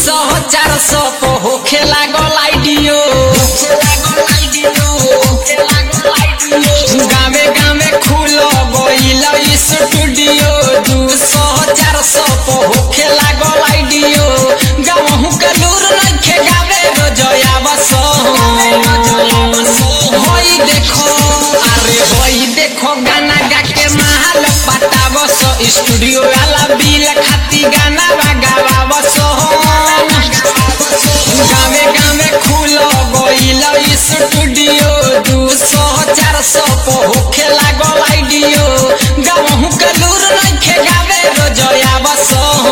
सौ चार सौ को होखे लागल आइडियो गावे गावे खुल गईल स्टूडियो दू सौ चार सौ को होखे लागल आइडियो गावहू के लूर नइखे गावे रोजया बस होई देखो अरे होई देखो गाना गा के महल पटावस स्टूडियो वाला बिल खाती गाना बगावस गावे गावे खुल गईल स्टूडियो दू सौ चार सौ को होखे लागल आइडियो गावहू के लूर नइखे गावे रोजया बस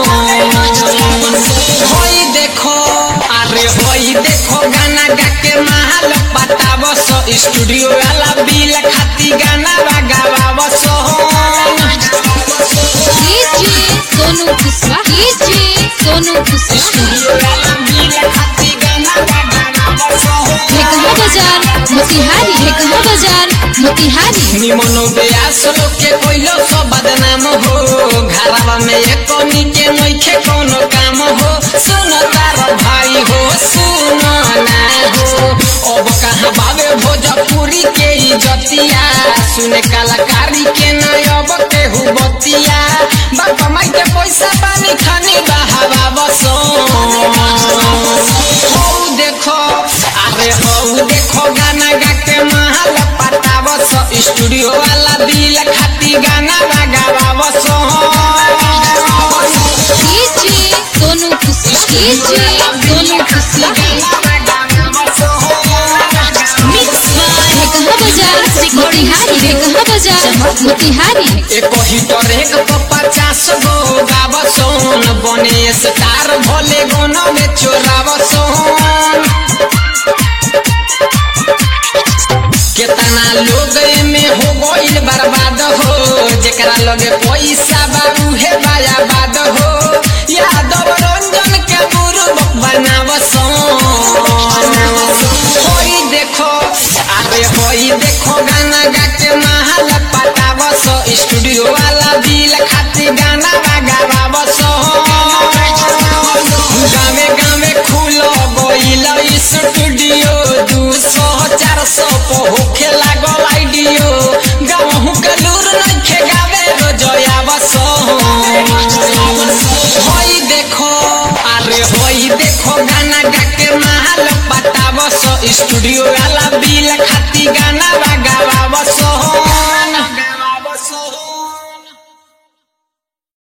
होई देखो अरे होई देखो गाना गा के महल पटावस स्टूडियो वाला बिल खाती गाना बगावस DJ Sonu Kushwaha DJ Sonu Kushwaha studio वाला बिल खाती गाना बगावस ढेकहा बाजार मोतिहारी ढेकहा बाजार मोतिहारी निमन बेयास लोग के कोइलो सब बदनाम हो घरवा में एक के नइखे कोनो काम हो सुन तार भाई हो सुन ना हो अब कहाँ बाबे भोजपुरी के इजतिया सुने कलाकारी के न अब केहू बतिया बाप माई के पैसा पानी खानी बहावा बसो हौ देखो अरे हौ देखो गाना गा के महल पटावस स्टूडियो वाला बिल खाती गाना बगावस DJ Sonu Kushwaha DJ Sonu Kushwaha mix by Dhekaha बाजार मोतिहारी ढेकहा बाजार मोतिहारी एक ही एक तो पचास गो गावसोन बने स्टार भोले गोनो में चोरावसोन केतना लोग में हो गइल बर्बाद हो जेकरा लगे पैसा बाबू हे बायाबाद हो यादव रंजन के गुरु बनावसोन होई देखो अरे होई देखो गाना गा के महल पटावस स्टूडियो वाला बिल खाती गाना बगावस गावे गावे खुल गइल स्टूडियो दू सौ चार सौ को होखे लागल आइडियो गावहू के लूर नइखे गावे रोजया बस होई देखो अरे होई देखो गाना गा के महल पटावस स्टूडियो वाला बिल खाती गाना